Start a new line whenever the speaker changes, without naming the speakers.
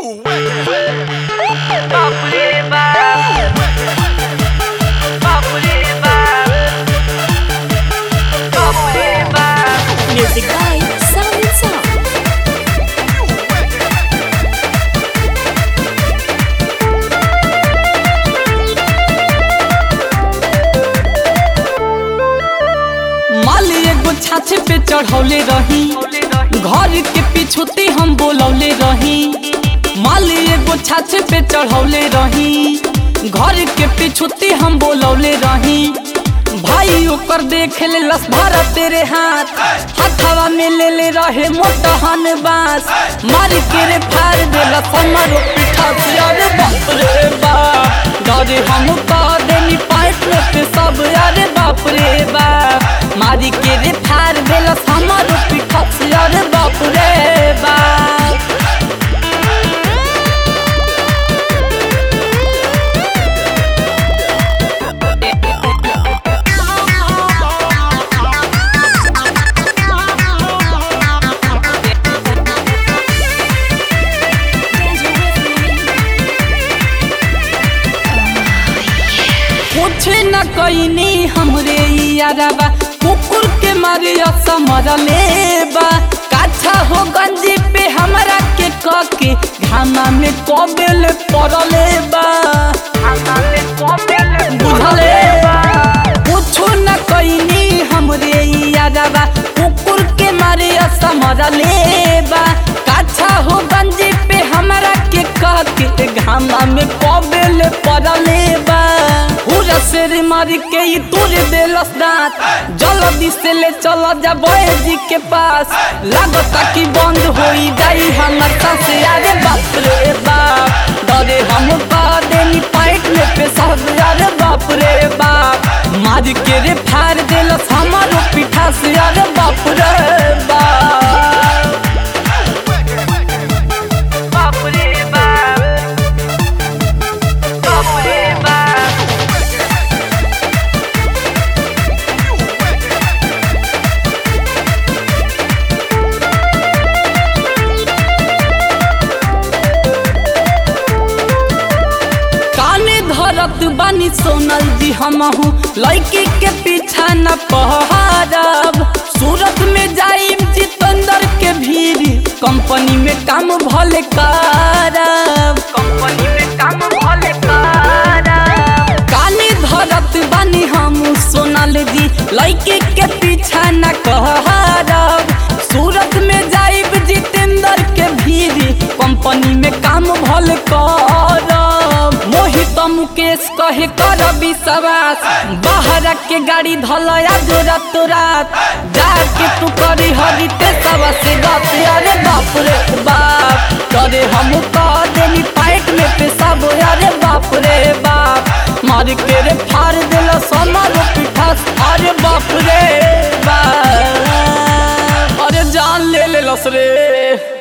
Music by Sound and Sound.
माली एगो छाछे पे चढ़ौले रही घर के पिछुती हम बोलौले रही माली एगो छाछे पे चढ़ौले रही घर के पिछुती हम बोलौले रही भाई ओकर देख ले लस भरा तेरे हाथ हथवा में ले ले रहे मोटहन बांस मार के रे फाड़ देला हमरो पीठा से अरे बाप रे बाप डरे हम कह देनी पाइप में पे सब अरे बाप रे बाप मारी के रे फाड़ देला हमरो पीठा से अरे बाप रे बाप कुछ न कईनी हमरे यारबा कुकुर के मारे असमरले बा काछा हो गंजी पे हमरा के कके घामा में कबेल पड़ले बा बुझले कुछ न कईनी हमरे यारबा कुकुर के मारे असमरले बा काछा हो गंजी पे हमरा के कके घामा में कबेल पड़ले बा पूरा शेर मार के ही तोड़ देलस दांत जल्दी से ले चला जा जी के पास लागता कि बंद हो जाई हमर सांस अरे बाप रे बाप डरे हम का देनी पाइट में पे सब अरे बाप रे बाप मार के रे फाड़ देलस हमारो पीठा से अरे बाप रे बाप बाप रे बाप बाप रे बाप काने धरत बानी सोनल जी हमहू लड़की के पीछा न पहाड़ब सूरत में जाइब जितेंद्र के भीड़ कंपनी में काम भले करब कंपनी में काम भले करब काने धरत बानी हम सोनल जी लड़की के पीछा न कहरब सूरत में जाइब जितेंद्र के भीड़ कंपनी में काम भल करब मोहित मुकेश कहे कर विश्वास बाहर के गाड़ी धल आज रात रात जाके तू करी हरिते सब से बात अरे बाप रे बाप करे हम कह देनी पाइट में पे सब अरे बाप रे बाप मार के रे फाड़ दिल समारो पीठा अरे बाप रे बाप अरे जान ले ले लस रे